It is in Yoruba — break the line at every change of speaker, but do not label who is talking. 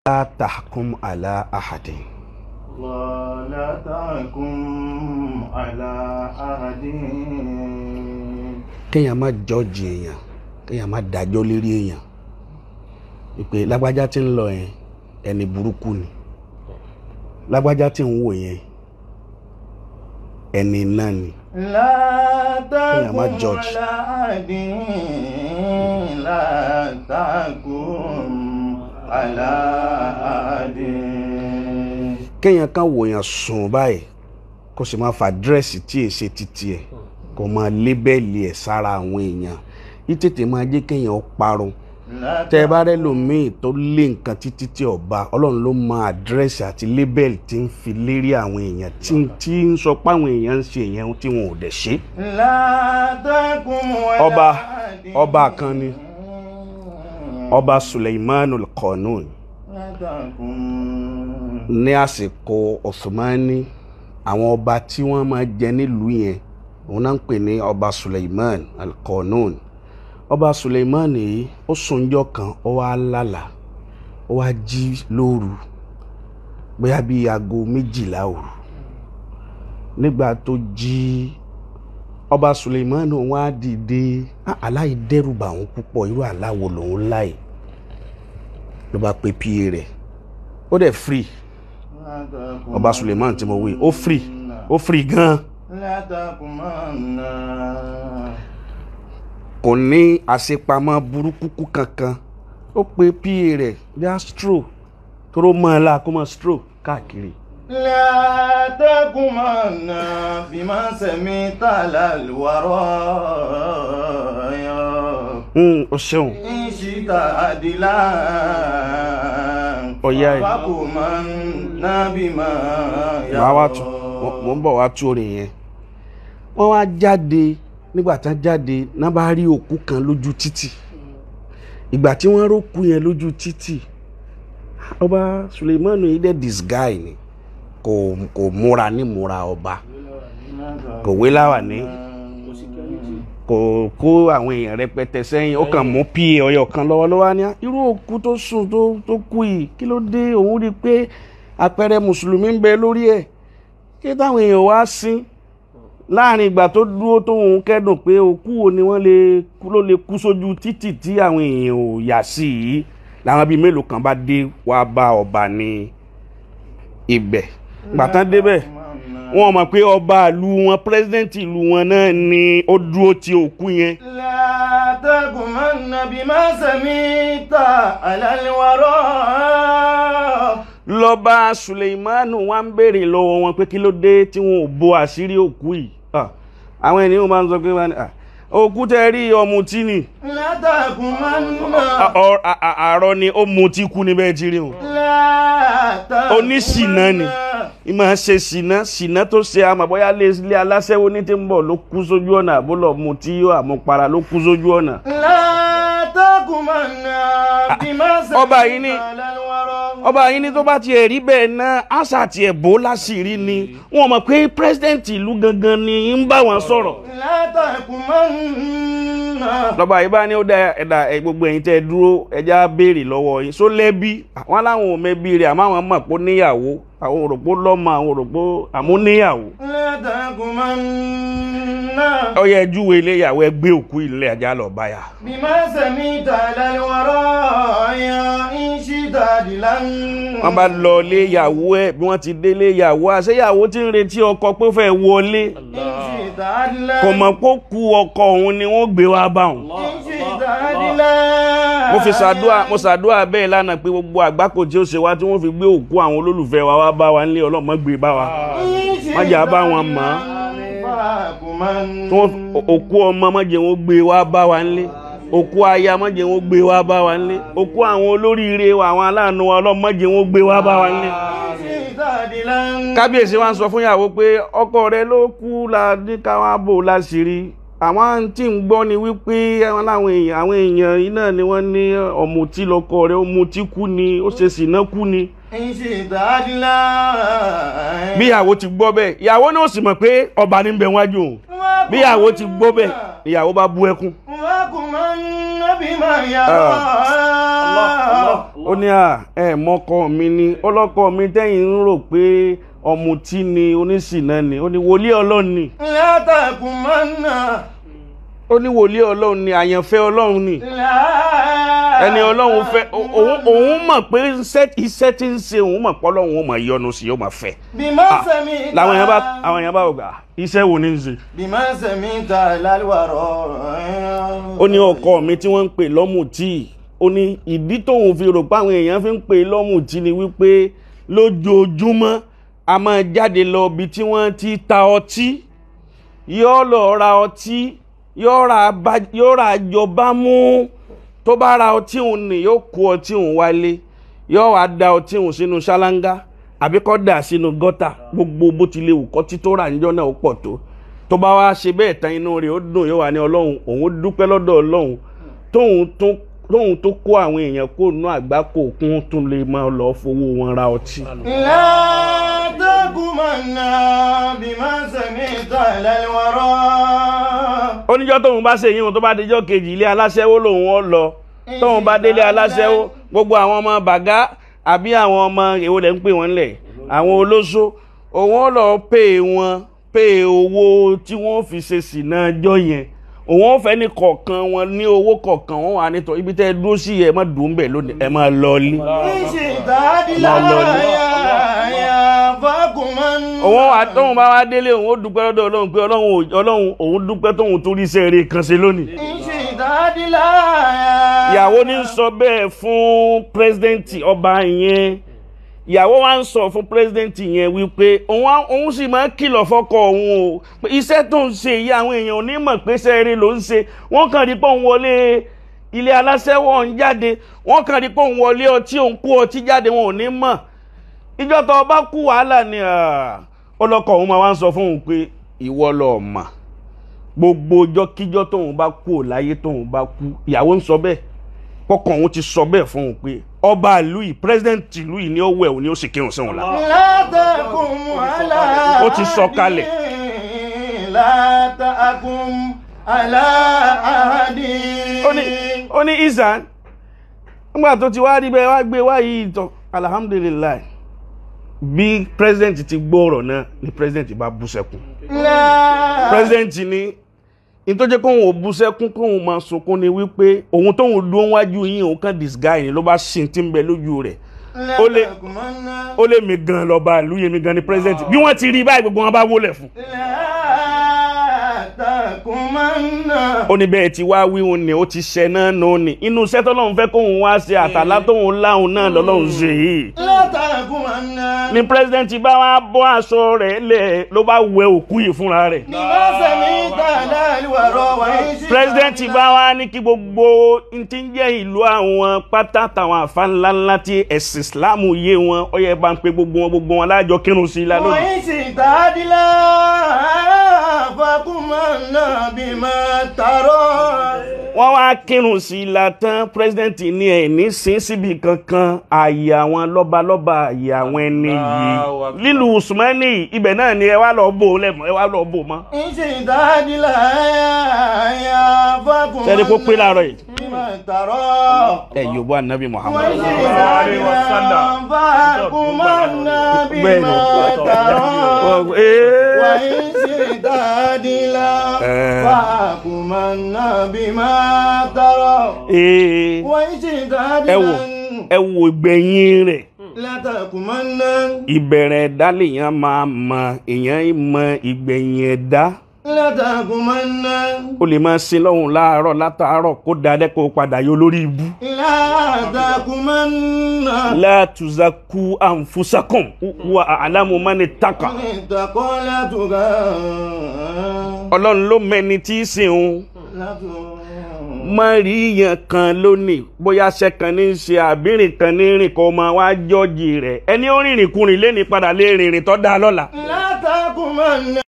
la tahkum ala ahadin
ولا تحكم على أحد
kéèyàn má jọ́ọ̀jì èèyàn kéèyàn má dájọ́ lérí èèyàn ìpè lágbájá tí ń lọ yẹn ẹni burúkú ni lágbájá tí ń wò yẹn ẹni náà ni
لا
Kéèyàn má
تحكم
judge.
على أحد لا تحكم على أحد
kéèyàn kan wòyàn sùn báyìí kó sì máa fa dírẹ́sì tí èsè títí ẹ̀ kó máa lébẹ́lì ẹ̀ sára àwọn èèyàn yìí tètè máa jẹ́ kéèyàn ó parun
لا
tẹ́ ẹ bá rẹ́ lòmíì tó lé nǹkan títí tí ọba ọlọ́run ló mọ àdírẹ́sì àti lébẹ́lì tí ń fi lérí àwọn èèyàn tí tí ń sọ pé àwọn èèyàn ń ṣe èèyàn tí wọn ò dẹ̀ ṣe.
لا تحكم على
ọba
أحد
ọba kan ni ọba suleimanul qanun
لا تحكم
ní àsìkò Osmani àwọn ọba tí wọ́n máa jẹ nílùú yẹn òun náà ń pè ní ọba Suleiman al-Qanun ọba Suleiman yìí ó sunjọ́ kan ó wá lálà ó wá jí lóru bóyá bíi aago méjìlá òru nígbà tó jí ọba Suleiman òun á dìde "Ah, àlá yìí dẹ́rù bà òun púpọ̀ irú àlá wo lòun láì ló bá pe pa rẹ̀ ó dẹ̀ free
لا تحكم
ọba suleiman tí mo wí ó free ó free gan
لا تحكمن
kò ní àṣepamọ́ burúkú kankan ó pe pa rẹ̀ yá stro tóró mọ́ ẹ la kó mọ́ stro káàkiri
لا تحكمن بما سمعت على الوراء
Hmm, ó ṣeun
إن شئت عدلا
Ọ̀yá ẹ̀.
فحكمن بما
màá wá tú
يرى
mo ń bọ̀ wá tú orin yẹn wọ́n wá jáde nígbà tán jáde náà bá rí òkú kan lójú títì ìgbà tí wọ́n rókú yẹn lójú títì ọba suleiman yìí dẹ̀ disguise ni kò kò múra ní múra ọba kò wé láwà ní kò kó àwọn èèyàn rẹpẹtẹ sẹ́yìn ó kàn mú pa ọyọ kan lọ́wọ́lọ́wọ́ ní irú òkú tó sùn tó tó kú yìí kí ló dé òun rí i pé àpẹẹrẹ mùsùlùmí ń bẹ lórí ẹ̀ kí táwọn èèyàn wá sí láàrin ìgbà tó dúró tóun kẹ́dùn pé òkú wo ni wọ́n lè kú ló lè kú sójú títì tí àwọn èèyàn ò yà sí yìí làwọn bíi mélòó kan bá dé wá bá ọba ní ibẹ̀ gbàtán débẹ̀ wọ́n mọ̀ pé ọba ìlú wọn pírẹsidẹ́ǹtì ìlú wọn náà ni ó dúró ti òkú yẹn
لا تحكمن بما سمعت على الوراء
lọ́ba suleimanu wa ń béèrè lọ́wọ́ wọn pé kí ló dé tí wọn ò bo àṣírí òkú yìí Ah, àwọn ènìyàn máa ń sọ pé wọn ni, "Ah, òkú tẹ rí ọmùtí ni
لا تحكمن
Ah, ọ- a- a- àárọ̀ ni ó mutí kú níbẹ̀ tí rí wọn.
لا تحكمن
oníṣìnà ni ìmọ̀ ṣe ṣìnà ṣìnà tó ṣe àmọ́ bóyá lé ilé aláṣẹ́wó ní tí ń bọ̀ ló kú sójú ọ̀nà àbúlọ̀ mutí yóò àmupara ló kú sójú ọ̀nà.
لا تحكمن بما سمعت
ọba yìí ni-
على الوراء
ọba yìí ní tó bá tiẹ̀ rí bẹ́ẹ̀ náà àṣà tiẹ̀ bò láṣìírí ni wọ́n mọ̀ pé pírẹ́sidẹ̀ntì ìlú gangan ni ń bá wọn sọ̀rọ̀.
لا تحكمن
lọ́ba yìí bá ní ó dá ẹ̀dá ẹ̀ gbogbo ẹ̀yin tẹ́ ẹ dúró ẹja béèrè lọ́wọ́ yín só lẹ́bí àwọn aláwọn ò mẹ́bí rẹ̀ àmọ́ àwọn mọ̀ pé ó níyàwó àwọn òròpó lọ́mọ àwọn òròpó àmú níyàwó.
لا تحكمن
ọyẹ ẹjúwe ilé ìyàwó ẹ gbé òkú ilé ajá lọ báyà.
بما سمعت على الوراء إن شئت عدلا
wọ́n bá lọ ilé ìyàwó ẹ bí wọ́n ti dé ilé ìyàwó àṣeyàwó tí ń retí ọkọ pé ó fẹ́ wọlé
إن شئت عدلا
kò mọ̀ pé ó ku ọkọ òun ni wọ́n gbé wá bá òun.
إن شئت عدلا
mo fi ṣàdúrà mo ṣàdúrà bẹ́ẹ̀ lánàá pé gbogbo àgbákò tí ó ṣe wá tí wọ́n fi gbé òkú àwọn olólùfẹ́ wa wá bá wa nílé ọlọ́mọ gbé bá wa. má jà bá wọn mọ̀ ọ́. tí wọ́n òkú ọmọ má jẹ́ wọn gbé wá bá wa nílé òkú aya má jẹ́ wọn gbé wá bá wa nílé òkú àwọn olóríire wa àwọn aláàánú wa ọlọ́mọ má jẹ́ wọn gbé wá bá wa nílé. kábíyèsí wa ń sọ fún ìyàwó pé ọkọ rẹ ló kú la ní káwá bò láṣìírí àwọn tí ń gbọ́ ni wípé àwọn láwọn èèyàn àwọn èèyàn yìí náà ni wọ́n ní ọ̀mùtí lọkọ rẹ̀ ó mutí kú ni ó ṣe sìná kú ni
إن شئت عدلا
bí ìyàwó ti gbọ́ bẹ́ẹ̀ ìyàwó náà sì mọ̀ pé ọba ní bẹ wájú òun bí ìyàwó ti gbọ́ bẹ́ẹ̀ ìyàwó bá bú ẹkún
وكمن بما يرى
ó ní à ẹ mọ́kọ mi ni ọlọ́kọ mi tẹ́yìn ń rò pé ọ̀mùtí ni oníṣìná ni ó ní wòlíì ọlọ́run ni
لا تكمن
ó ní wòlíì ọlọ́run ni àyànfẹ́ ọlọ́run ni
لا
ẹni ọlọ́run fẹ́ òun òun mọ̀ pé iṣẹ́ iṣẹ́ tí ń ṣe òun mọ̀ pé ọlọ́run ó máa yọ́nú sí yóò máa fẹ́
بما
Ah,
سمعت
làwọn èèyàn bá àwọn èèyàn bá wò gbà iṣẹ́ wo ni ń ṣe
بما سمعت على الورى
ó ní ọkọ mi tí wọ́n ń pè lọ́mùtí ó ní ìdí tóun fi rò pé àwọn èèyàn fi ń pè lọ́mùtí ni wípé lójoojúmọ́ a máa jáde lọ ibi tí wọ́n ti ta ọtí yóò lọ ra ọtí yóò ra bá- yóò ra àjọba mú tó bá ra ọtí òun ni yóò kó ọtí òun wálé yóò wá da ọtí òun sínú ṣáláńgá àbí kó dà sínú gọ́tà gbogbo bó ti lè wù kọ́ tí tó rà níjọ́ náà ó pọ̀ tó tó bá wá ṣe bẹ́ẹ̀ tán inú rẹ̀ ó dùn yóò wá ní ọlọ́run òun dúpẹ́ lọ́dọ̀ ọlọ́run tóun tó tóun tó kó àwọn èèyàn kó nú àgbákò kún tún lè máa lọ fowó wọn ra ọtí.
لا تكمن بما سمعت على الورى
oníjọ́ tóun bá ṣe yíwọn tó bá dijọ́ kejì ilé aláṣẹ́wó lòun ó lọ tóun bá délé aláṣẹ́wó gbogbo àwọn ọmọ bàgá àbí àwọn ọmọ èwo lẹ́ ń pè wọ́n lẹ̀ àwọn olóṣó òun ó lọ pè wọ́n pè owó tí wọ́n fi ṣe sìnà ọjọ́ yẹn òun ó fẹ́ ní kọ̀ọ̀kan wọn ní owó kọ̀ọ̀kan wọn wà nítorí ibi tẹ́ ẹ dúró sí ẹ má dùn bẹ̀ lónìí ẹ má lọ lé
إن شئت عدلا يا فكمن
òun wà tóun bá wá délé òun ó dúpẹ́ lọ́dọ̀ ọlọ́run pé ọlọ́run ò- ọlọ́run òun dúpẹ́ tóun tó rí iṣẹ́ rere kan ṣe lónìí
إن شئت عدلا
ìyàwó ní sọ bẹ́ẹ̀ fún pírẹsidẹ́ǹtì ọba yẹn ìyàwó wa ń sọ fún pírẹsidẹ́ǹtì yẹn wípé òun á- òun sì máa ń kìlọ̀ fọ́kọ òun o pé iṣẹ́ tó ń ṣe yìí àwọn èèyàn ò ní mọ̀ pé iṣẹ́ rere ló ń ṣe wọ́n kàn rí pé òun wọlé ilé aláṣẹ́wọ̀ ń jáde wọ́n kàn rí pé òun wọlé ọtí òun kú ọtí jáde wọn ò ní mọ̀ ìjọ tó bá kú wàhálà ni ah, ọlọ́kọ òun máa wá ń sọ fún òun pé ìwọ lọ mà gbogbo ọjọ́ kíjọ́ tóun bá kú ò láyé tóun bá kú ìyàwó ń sọ bẹ́ẹ̀ kọkàn òun ti sọ bẹ́ẹ̀ fún òun pé ọba ìlú yìí president ìlú yìí ni ó wẹ̀ òun ni ó sì kírun sí òun la.
لا تكن على
Ó ti sọ kalẹ̀.
لا تكن على أحد
ó ní ó ní isan nígbà tó ti wá rí bẹ́ẹ̀ wá gbé wá yìí tán alhamdulilayi bí president ti gbọ́ ọ̀rọ̀ náà ni president bá bú sẹ́kún
لا
president ní ní tó jẹ́ kóun ò bú sẹ́kún kóun máa sunkún ni wípé òun tóun dúró wájú yín òun kàn disguise ni ló bá ṣì ti ń bẹ lójú rẹ̀
لا
ó lè-
تكن
ó lé mi gan lọ́ba ìlú yẹn mi gan ni president bí wọ́n ti rí báyìí gbogbo wọn bá wólẹ̀ fún.
لا تكن
ó ní bẹ́ẹ̀ tí wá wíhun ni ó ti ṣẹ náà nù ni inú iṣẹ́ tọ́lọ́run fẹ́ kóun wá ṣe àtàlá tóun láhùn náà lọ́lọ́run ṣe yìí.
لا تكن
ni president bá wá bọ́ aṣọ rẹ̀ lẹ̀ ló bá wẹ òkú yìí fúnra rẹ̀.
بما سمعت على الورى وإن شئت
president bá wá ní kí gbogbo n ti ń jẹ́ ìlú àwọn pátá táwọn àfa ńlá ńlá tí ẹ̀sìn islam yé wọn ó yẹ bá ń pe gbogbo wọn gbogbo wọn lájọ kírun sí i lálẹ́ òní.
وإن شئت عدلا فكمن بما ترى
wọ́n wá kírun sí i la tán president ní ẹ̀ ní sin síbi kankan ààyè àwọn lọ́balọ́ba ààyè àwọn ẹni yìí
Allahu Akbar.
lílu usmani ibẹ̀ náà ni ẹ wá lọ bò ó lẹ́mọ̀ ẹ wá lọ bò ó mọ́.
إن شئت عدلا فكمن
sẹ́ni kó pé láàárọ̀ yìí.
بما ترى
ẹ yóò bọ́ anabi muhammad.
وإن شئت
عليه وسلم.
عدلا فكمن بما ترى
Ee.
وإن شئت عدلا
Eh.
فكمن بما ترى
Ee.
وإن شئت
ẹ wò
عدلا
ẹ wò ìgbẹ̀yìn rẹ̀
لا تكمن
ìbẹ̀rẹ̀ ẹ̀dá lèèyàn máa mọ èèyàn mọ ìgbẹ̀yìn ẹ̀dá
لا تكمن
ó lè máa sin lọ́hùn láàárọ̀ látàárọ̀ kó dáadẹ́ kó padà yọ lórí ibú.
لا تكمن
la tuzaku anfusakum wa a'lamu man ittaqa.
اتقى لا تغى
ọlọ́run ló mẹni tí í sìn òun
لا تغى
má rí yàn kan lónìí bóyá aṣẹ kan ní í ṣe àbírìn kan ní rìn kó máa wá jọ́ọ̀jì rẹ̀ ẹni ó rìnrìn kùnrin lé ní padà lé rìnrìn tó dáa lọ́la.
لا تكمن